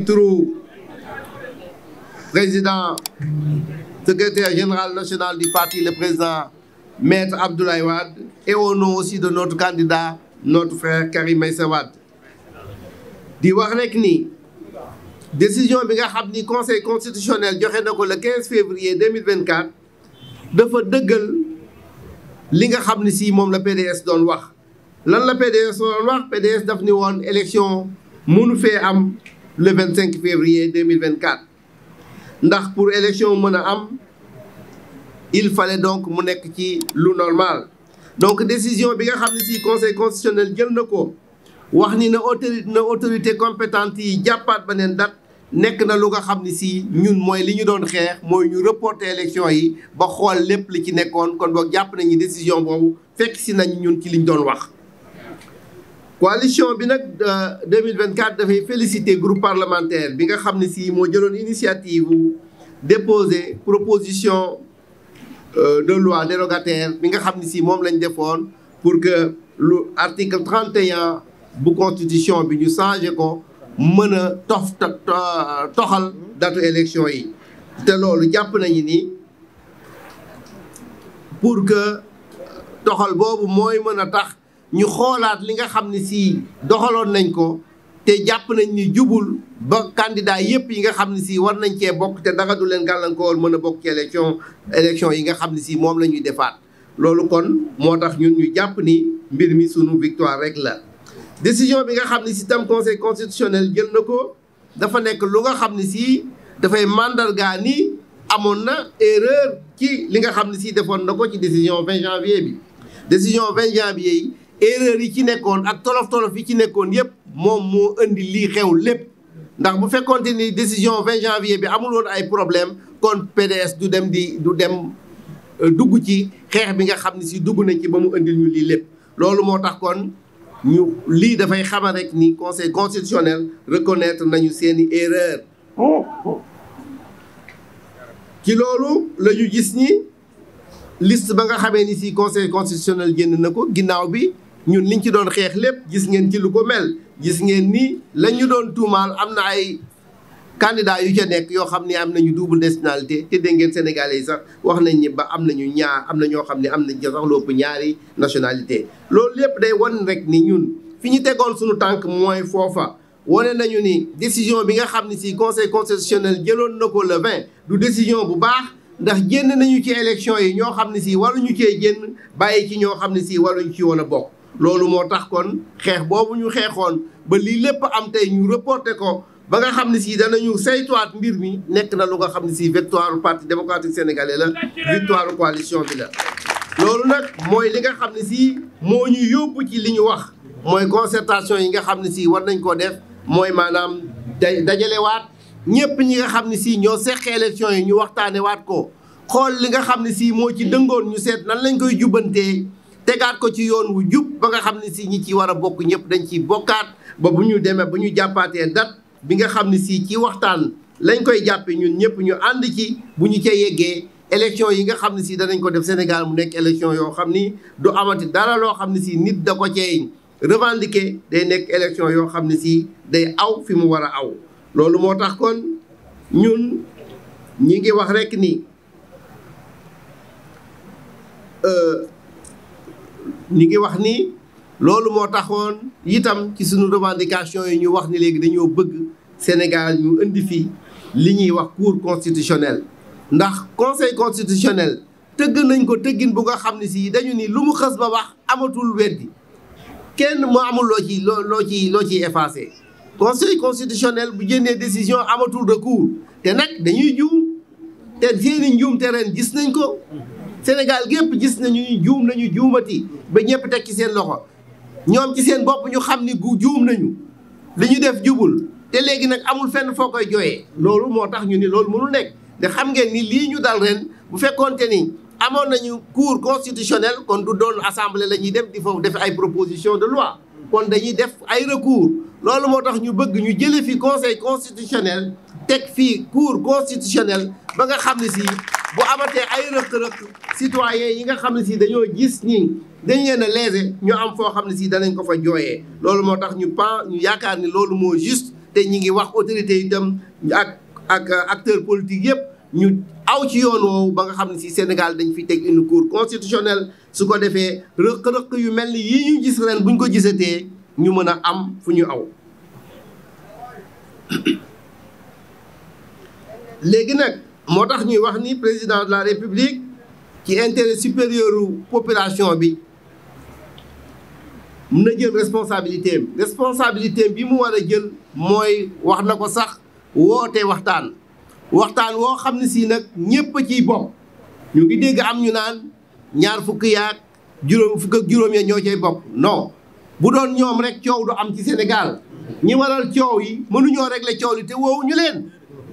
turu président secrétaire général national du parti le président maître Abdoulaye Wade et au nom aussi de notre candidat notre frère Karim Meïssa Wade di wax rek ni décision bi nga xam ni conseil constitutionnel joxe na ko le 15 février 2024 dafa dëggal li nga xam ni si moom la PDS doon wax lan la PDS doon wax PDS daf ni woon élection mënu fee am le 25 février 2024 ndax pour élection mën a am il fallait donc mu nekk ci lu normal donc décision bi nga xam ne si conseil constitutionnel jël na ko wax ni na autorité na autorité compétente yi jàppaat beneen date nekk na lu nga xam ne si ñun mooy li ñu doon xeex mooy ñu reporter élection yi ba xool lépp li ci nekkoon kon boog jàpp nañu décision boobu fekk si nañ ñun ci liñ doon wax. coalition bi nag 2024 dafay féliciter groupe parlementaire bi nga xam ne si moo jëloon initiative déposer proposition de loi dérogataire bi nga xam ne si moom lañ defoon pour que lu article 31 bu constitution bi ñu changé ko mën a tof toxal datu élection yi te loolu jàpp nañu ni pour que toxal boobu mooy mën a tax ñu xoolaat li nga xam ne si doxaloon nañ ko te jàpp nañ ni jubul ba candidat yépp yi nga xam ne si war nañ cee bokk te dara du leen gàllankoor mën a bokk ci élection élection yi nga xam ne si moom la ñuy defaat loolu kon moo tax ñun ñu jàpp ni mbir mi sunu victoire rek la décision bi nga xam ne si tam conseil constitutionnel jël na ko dafa nekk lu nga xam ne si dafay mandargaa ni amoon na erreur ci li nga xam ne si defoon na ko ci décision 20 janvier bi décision 20 janvier yi erreur yi ci nekkoon ak tolof tolof yi ci nekkoon yépp moom moo indi lii xew lépp ndax bu fekkoonte ni décision 20 janvier bi amul woon ay problème kon PDS du dem di du dem dugg ci xeex bi nga xam ne si dugg nañ ci ba mu indil ñu lii lépp loolu moo tax kon ñu lii dafay xamal rek ni conseil constitutionnel reconnaître nañu seeni erreur ci loolu la ñu gis ni liste ba nga xamee ni si conseil constitutionnel génn na ko ginnaaw bi ñun liñ ci doon xeex lépp gis ngeen ci lu ko mel gis ngeen ni la ñu doon tuumaal am na ay candidat yu ca nekk yoo xam ne am nañu double nationalité te dégg ngeen sénégalais yi sax wax nañ ni ba am nañu ñaar am na ñoo xam ne am nañ sax lu ëpp ñaari nationalité loolu lépp day wan rek ni ñun fi ñu tegoon suñu tànk mooy foofa wane nañu ni décision bi nga xam ne si conseil constitutionnel jëloon na ko le 20 du décision bu baax ndax génn nañu ci élection yi ñoo xam ne si waruñu cee génn bàyyi ci ñoo xam ne si waruñu ci woon a bokk loolu moo tax kon xeex boobu ñu xeexoon ba lii lépp am tey ñu reporté ko ba nga xam ne si danañu saytuwaat mbir mi nekk na lu nga xam ne si victoire parti démocratique sénégalais la victoire coalition bi la. loolu nag mooy li nga xam ne si moo ñu yóbbu ci li ñu wax mooy concertation yi nga xam ne si war nañ koo def mooy maanaam day dajalewaat ñëpp ñi nga xam ne si ñoo seq élection yi ñu waxtaane waat ko xool li nga xam ne si moo ci dëngoon ñu seet nan lañ koy jubbantee tegaat ko ci yoon wu jub ba nga xam ne si ñi ci war a bokk ñëpp dañ ciy bokkaat ba bu ñu demee ba ñu jàppaatee date bi nga xam ne si ci waxtaan lañ koy jàppe ñun ñëpp ñu ànd ci bu ñu ca yeggee élection yi nga xam ne si danañ ko def Sénégal mu nekk élection yoo xam ni du amati dara loo xam ne si nit da ko cee revendiquer day nekk élection yoo xam ne si day aw fi mu war a aw loolu moo tax kon ñun ñi ngi wax rekk ni ñi ngi wax ni loolu moo taxoon itam ci suñu revendication yi ñu wax ni léegi dañoo bëgg Sénégal ñu indi fi li ñuy wax cour constitutionnel ndax conseil constitutionnel tëgg nañ ko tëggin bu nga xam ne si dañu ni lu mu xës ba wax amatul weddi kenn mu amul loo ci loo loo ci loo ciy effacé conseil constitutionnel bu jëndee décision amatul recours te nag dañuy juum te seeni njuum te ren gis nañ ko Sénégal gépp gis nañu juum nañu juumati ba ñëpp teg ci seen loxo ñoom ci seen bopp ñu xam ni gu juum nañu li ñu def jubul te léegi nag amul fenn foo koy jooyee loolu moo tax ñu ni loolu mënul nekk te xam ngeen ni lii ñu dal ren bu fekkoonte ni amoon nañu cour constitutionnel kon du doon assemblée la ñuy dem di foofu def ay proposition de loi kon dañuy def ay recours loolu moo tax ñu bëgg ñu jële fi conseil constitutionnel teg fii cour constitutionnel ba nga xam ne si bu amatee ay rëq-rëq citoyens yi nga xam ne si dañoo gis ni dañ leen a léser ñu am foo xam ne si danañ ko fa jooyee loolu moo tax ñu pen ñu yaakaar ni loolu moo juste te ñi ngi wax autorité itam ak ak acteurs politiques yëpp ñu aw ci yoon woowu ba nga xam ne si Sénégal dañ fi teg une cour constitutionnelle su ko defee rëq-rëq yu mel ni yi ñu gis ren buñ ko gisatee ñu mën a am fu ñu aw léegi nag moo tax ñuy wax ni président de la république ci intérêt supérieur population bi mun na jël responsabilité am responsabilité bi mu war a jël mooy wax na ko sax woote waxtaan waxtaan woo xam ne si nag ñépp a ciy bokk ñu ngi dégg am ñu naan ñaar fukk yaag juróom fukk ak juróom ya ñoo cay bokk non bu doon ñoom rek coow du am ci Sénégal ñi waral coow yi mënuñoo régler coow li te woowu ñu leen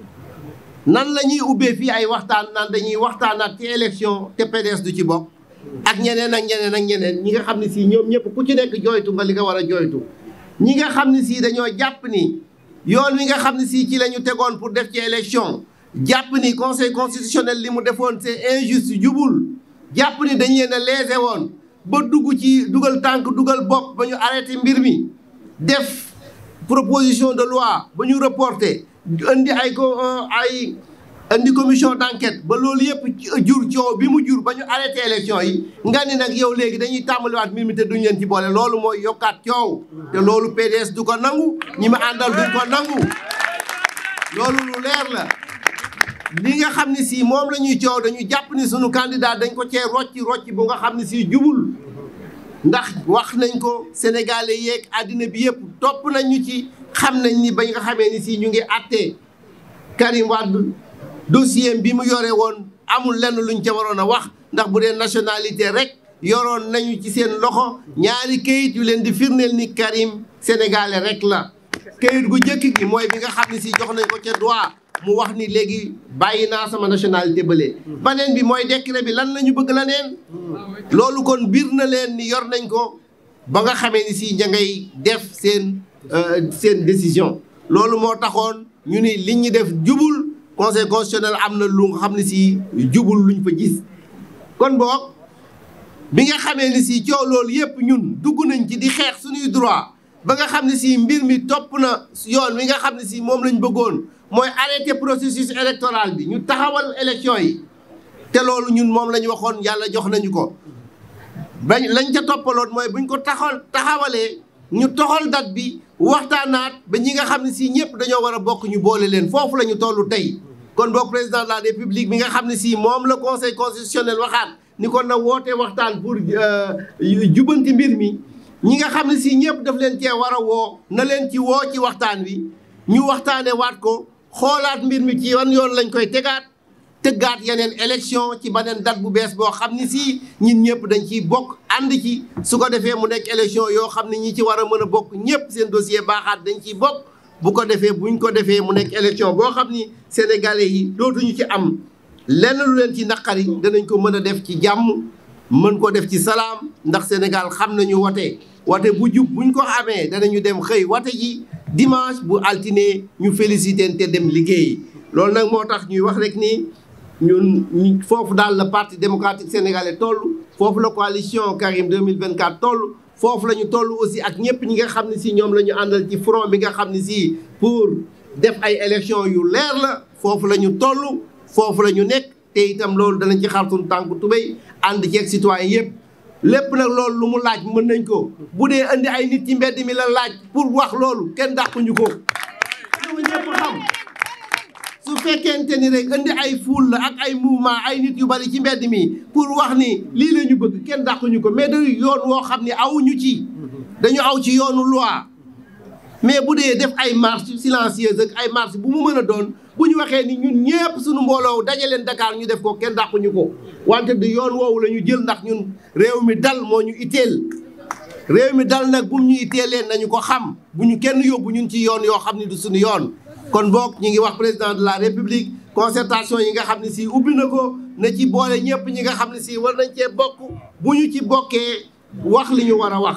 nan la ñuy ubbee fii ay waxtaan naan dañuy waxtaanaat ci élection te PDS du ci bokk ak ñeneen ak ñeneen ak ñeneen ñi nga xam ne si ñoom ñëpp ku ci nekk jooytu nga li nga war a jooytu ñi nga xam ne si dañoo jàpp ni yoon wi nga xam ne si ci la ñu tegoon pour def ci élection jàpp ni conseil constitutionnel li mu defoon c'est injuste jubul jàpp ni dañ leen a léser woon ba dugg ci dugal tànk dugal bopp ba ñu arrêté mbir mi def proposition de loi ba ñu reporté indi ay ko ay indi commission d'enquête ba loolu yëpp jur coow bi mu jur ba ñu arrêté élection yi nga ni nag yow léegi dañuy tàmbaliwaat mbir mi te duñ leen ci boole loolu mooy yokkaat coow te loolu PDS du ko nangu ñi ma àndal duñ ko nangu loolu lu leer la li nga xam ne si moom la ñuy coow dañu jàpp ni sunu candidat dañ ko cee rocci rocci bu nga xam ne si jubul ndax wax nañ ko sénégalais yeeg àddina bi yëpp topp nañ ñu ci xam nañ ni ba nga xamee ni si ñu ngi àttee Karim Wade dossier bi mu yore woon amul lenn luñ ca waroon a wax ndax bu dee nationalité rek yoroon nañu ci seen loxo ñaari kayit yu leen di firndeel ni Karim sénégalais rek la kayit gu njëkk gi mooy bi nga xam ne si jox nañ ko ca droit mu wax ni léegi bàyyi naa sama nationalité bële baneen bi mooy décret bi lan la ñu bëgg la neen loolu kon biir na leen ni yor nañ ko ba nga xamee ni si ña ngay def seen seen décision loolu moo taxoon ñu ni li ñu def jubul conseil constitutionnel am na lu nga xam ne si jubul luñ fa gis kon boog bi nga xamee ni si coow loolu yëpp ñun dugg nañ ci di xeex suñuy droit ba nga xam ne si mbir mi topp na yoon wi nga xam ne si moom lañ bëggoon mooy arrêté processus électoral bi ñu taxawal élection yi te loolu ñun moom la ñu waxoon yàlla jox nañu ko bañ lañ ca toppaloon mooy buñ ko taxawal taxawalee ñu toxal date bi waxtaanaat ba ñi nga xam ne si ñëpp dañoo war a bokk ñu boole leen foofu la ñu toll tey kon boog président de la république bi nga xam ne si moom la conseil constitutionnel waxaat ni kon na woote waxtaan pour jubanti mbir mi ñi nga xam ne si ñëpp daf leen cee war a woo na leen ci woo ci waxtaan wi ñu waxtaane waat ko xoolaat mbir mi ci wan yoon lañ koy tegaat tëggaat yeneen élection ci beneen date bu bees boo xam ni si ñun ñëpp dañ ciy bokk ànd ci su ko defee mu nekk élection yoo xam ne ñi ci war a mën a bokk ñëpp seen dossier baaxaat dañ ciy bokk bu ko defee buñ ko defee mu nekk élection boo xam ni sénégalais yi dootuñu ci am lenn lu leen ci naqari danañ ko mën a def ci jàmm mën ko def ci salaam ndax Sénégal xam nañu wote wote bu jub buñ ko amee danañu dem xëy wote ji dimanche bu altine ñu félicité te dem liggéey loolu nag moo tax ñuy wax rek ni ñun foofu daal la parti démocratique sénégalais toll foofu la coalition Karim 2024 toll foofu la ñu toll aussi ak ñëpp ñi nga xam ne si ñoom la ñu àndal ci front bi nga xam ne si pour def ay élection yu leer la foofu la ñu toll foofu la ñu nekk te itam loolu danañ ci xar suñu tànku tubéy ànd ceeg citoyen yëpp lépp nag loolu lu mu laaj mën nañ ko bu dee indi ay nit ci mbedd mi la laaj pour wax loolu kenn dàquñu ko lu ñëpp xam su fekkente ni rek indi ay foule la ak ay mouvement ay nit yu bari ci mbedd mi pour wax ni lii la ñu bëgg kenn dàquñu ko mais dañu yoon woo xam ne awuñu ci dañu aw ci yoonu loi mais bu dee def ay marche silencieuse ak ay marche bu mu mën a doon bu ñu waxee ni ñun ñëpp suñu mbooloo dajaleen Dakar ñu def ko kenn dàquñu ko wante du yoon woowu la ñu jël ndax ñun réew mi dal moo ñu itteel réew mi dal nag bu mu ñu itteelee nañu ko xam bu ñu kenn yóbbu ñun ci yoon yoo xam ne du suñu yoon kon boog ñu ngi wax président de la république concertation yi nga xam ne si ubbi na ko na ci boole ñëpp ñi nga xam ne si war nañ cee bokk bu ñu ci bokkee wax li ñu war a wax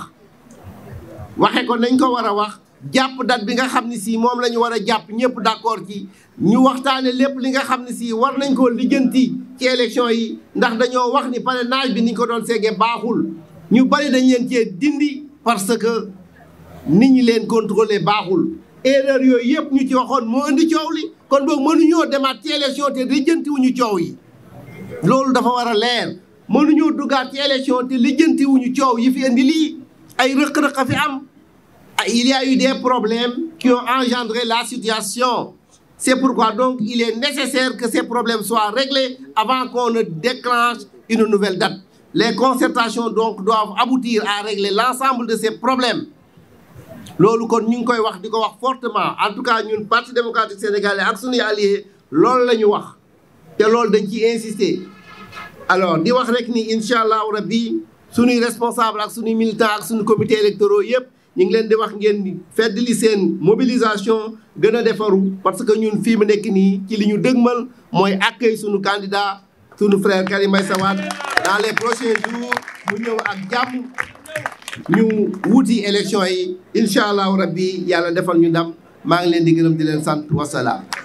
waxe ko nañ ko war a wax jàpp date bi nga xam ne si moom la ñu war a jàpp ñëpp d'accord ci ñu waxtaane lépp li nga xam ne si war nañ koo lijjanti ci élection yi ndax dañoo wax ni parrainage bi niñ ko doon seegee baaxul ñu bari dañ leen cee dindi parce que nit ñi leen contrôler baaxul erreur yooyu yëpp ñu ci waxoon moo indi coow li kon boog mënuñoo demaat ci élection te lijjantiwuñu coow yi loolu dafa war a leer mënuñoo duggaat ci élection te lijjantiwuñu coow yi fi indi lii ay rëq-rëq a fi am il y a eu des problèmes qui ont engendré la situation c'est pourquoi donc il est nécessaire que ces problèmes soient réglés avant qu'on ne déclenche une nouvelle date les concertations donc doivent aboutir à régler l'ensemble de ces problèmes loolu kon ñu ngi koy wax di ko wax fortement en tout cas ñun parti démocratique sénégalais ak suñuy alliés loolu la ñu wax te loolu dañ ciy insister alors di wax rek ni incha allahu rabbi suñuy responsable ak suñuy militant ak suñu comité électoraux yëpp ñu ngi leen di wax ngeen fedd li seen mobilisation gën a defaru parce que ñun fii mu nekk nii ci li ñu dëgmal mooy accueil suñu candidat suñu frère Karim Meïssa Wade dans les prochains jours mu ñëw ak jàmm ñu wuti élection yi incha allahu rabbi yàlla defal ñu ndam maa ngi leen di gërëm di leen sant wasalaam